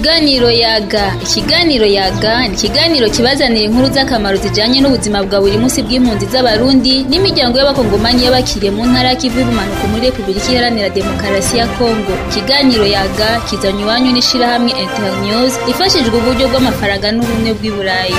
Ikiganiro yaga ikiganiro yaga ni ikiganiro kibazanira inkuru z'akamaro zijanye n'ubuzima bwa buri munsi bw'impunzi z'abarundi n'imiryango y'abakongomani y'abakiriye mu ntara y'ikivu y'ubumanuko muri repubulika iharanira demokarasi ya kongo ikiganiro yaga kizanye iwanyu n'ishirahamwe internews ifashijwe uburyo bw'amafaranga n'ubumwe bw'i burayi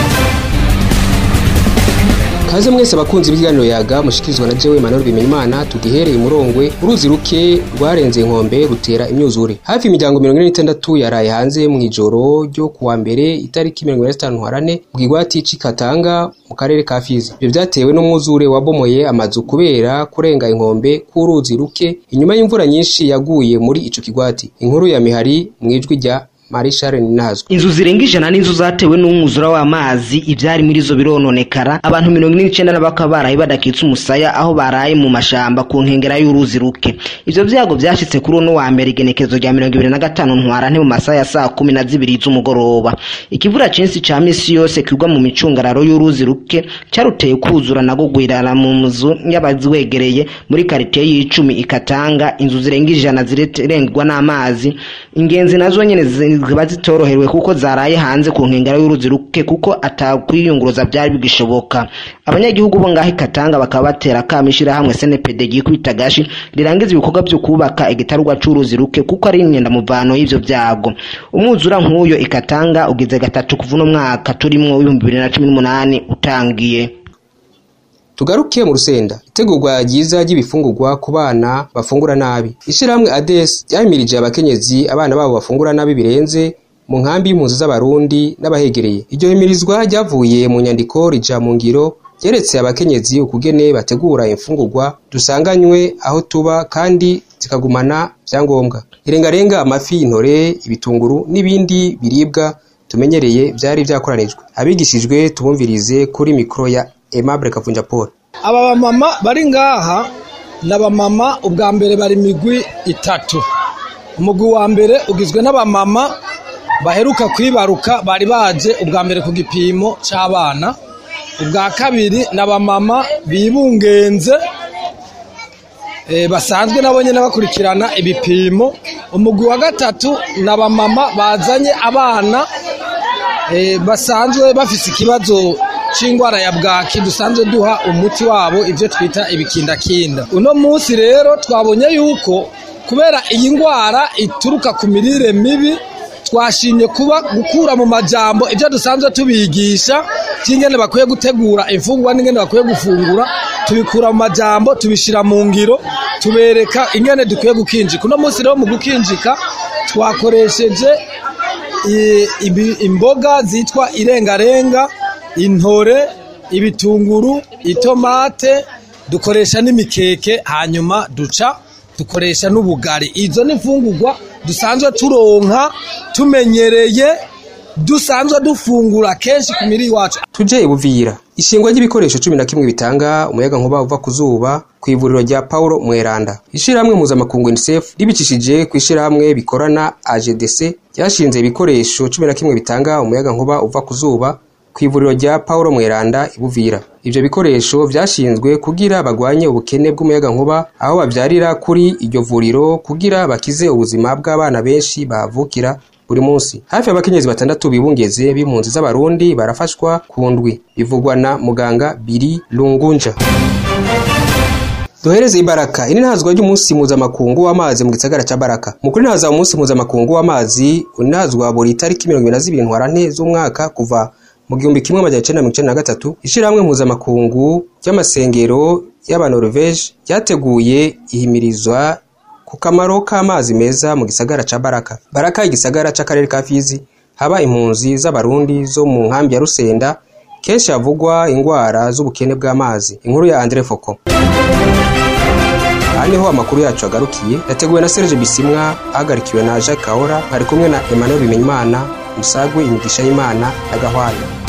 Kaze mwese abakunzi b'ikiganiro yaga mushikirizwa na jewe Emmanuel Bimenyimana tugihereye umurongwe uruzi ruke rwarenze inkombe rutera imyuzure hafi imiryango 46 yaraye hanze mu ijoro ryo kuwa mbere itariki 25 harane mu kigwati c'Ikatanga mu karere ka Fizi ibyo vyatewe n'umwuzure wabomoye amazu kubera kurenga inkombe k'uruzi ruke inyuma y'imvura nyinshi yaguye muri ico kigwati inkuru ya Mihari mwijwi rya Marishare Ninazwe inzu zirenga ijana n'inzu zatewe n'umwuzura w'amazi ivyari muri zo birononekara abantu mirongo ine n'icenda na bakaba baraye badakitse umusaya aho baraye mu mashamba ku nkengera y'uruzi ruke ivyo vyago vyashitse kuri uno wa mbere igenekezo rya mirongo ibiri na gatanu ntwarante mu masaha ya saa kumi na zibiri z'umugoroba ikivura cinsi ca misi yose kigwa mu micungararo y'uruzi ruke caruteye kuzura na gugwirana mu nzu y'abaziwegereye muri karitiye y'icumi ikatanga inzu zirenga ijana zirengwa n'amazi ingenzi nazo nyene ziba zitorohewe kuko zaraye hanze ku nkengero y'uruzi ruke kuko atakwiyunguruza byari bigishoboka abanyagihugu bo ngaho ikatanga bakaba batera kama ishirahamwe snpd ryikubita gashi rirangiza ibikorwa vyo kubaka igitarugwa c'uruzi ruke kuko ari imyenda muvano y'ivyo vyago umwuzura nk'uyo ikatanga ugize gatatu kuva uno mwaka turimwo w'ibihumbi bibiri na cumi n'umunani utangiye tugaruke mu rusenda itegurwa ryiza ry'ibifungurwa ku bana bafungura nabi ishirahamwe ades ryahimirije abakenyezi abana babo bafungura nabi birenze mu nkambi y'impunzi z'abarundi n'abahegereye iryo himirizwa ryavuye mu nyandiko rija mu ngiro ryeretse abakenyezi ukugene bategura imfungurwa dusanganywe aho tuba kandi zikagumana vyangombwa irengarenga amafi intore ibitunguru n'ibindi biribwa tumenyereye vyari vyakoranijwe abigishijwe tubumvirize kuri mikro ya Aimable Kavunja Paul aba bamama bari ngaha ni abamama ubwa mbere bari migwi itatu umugwi wa mbere ugizwe n'abamama baheruka kwibaruka bari baje ubwa mbere ku gipimo c'abana ubwa kabiri ni abamama bibungenze basanzwe nabo nyine bakurikirana ibipimo umugwi wa gatatu ni abamama bazanye abana basanzwe bafise ikibazo c'ingwara ya bwaki dusanzwe duha umuti wabo ivyo twita ibikindakinda uno munsi rero twabonye yuko kubera iyi ngwara ituruka ku mirire mibi twashimye kuba gukura mu majambo ivyo dusanzwe tubigisha vy'ingene bakwiye gutegura imfungurwa n'ingene bakwiye gufungura tubikura mu majambo tubishira mu ngiro tubereka ingene dukwiye gukinjika uno munsi rero mu gukinjika twakoresheje imboga zitwa irengarenga intore ibitunguru itomate dukoresha n'imikeke hanyuma duca dukoresha n'ubugari izo ni imfungurwa dusanzwe turonka tumenyereye dusanzwe dufungura kenshi ku miri wacu tuje ibuvira ishingwa ry'ibikoresho cumi na kimwe bitanga umuyaga nkuba uva ku zuba ku ivuriro rya paulo mweranda ishirahamwe mpuzamakungu unicef ribicishije ku ishirahamwe bikorana agdc ryashinze ibikoresho cumi na kimwe bitanga umuyaga nkuba uva ku zuba ku ivuriro rya Paulo Mweranda ibuvira ivyo bikoresho vyashinzwe kugira bagwanye ubukene bw'umuyaga nkuba aho bavyarira kuri iryo vuriro kugira bakize ubuzima bw'abana benshi bahavukira buri munsi hafi abakenyezi batandatu bibungeze b'impunzi z'abarundi barafashwa ku ndwi bivugwa na muganga Biri Lungunja duhereze ibaraka ini ntazwa ry'umunsi mpuzamakungu w'amazi mu gisagara ca baraka mu kuri ntaza umunsi mpuzamakungu w'amazi unazwa buri tariki mirongo ibiri na zibiri ntwarante z'umwaka kuva mu gihumbi kimwe amajana icenda mirongo icenda na gatatu ishirahamwe mpuzamakungu ry'amasengero y'abanoruveje ryateguye ihimirizwa ku kamaro k'amazi meza mu gisagara ca baraka baraka igisagara c'akarere ka fizi haba impunzi z'abarundi zo mu nkambi ya rusenda kenshi havugwa ingwara z'ubukene bw'amazi inkuru ya andre foko aha niho amakuru yacu agarukiye yateguwe na serge bisimwa ahagarikiwe na jacques kahora nkari kumwe na emmanuel bimenyimana musagwe imigisha y'imana na gahwana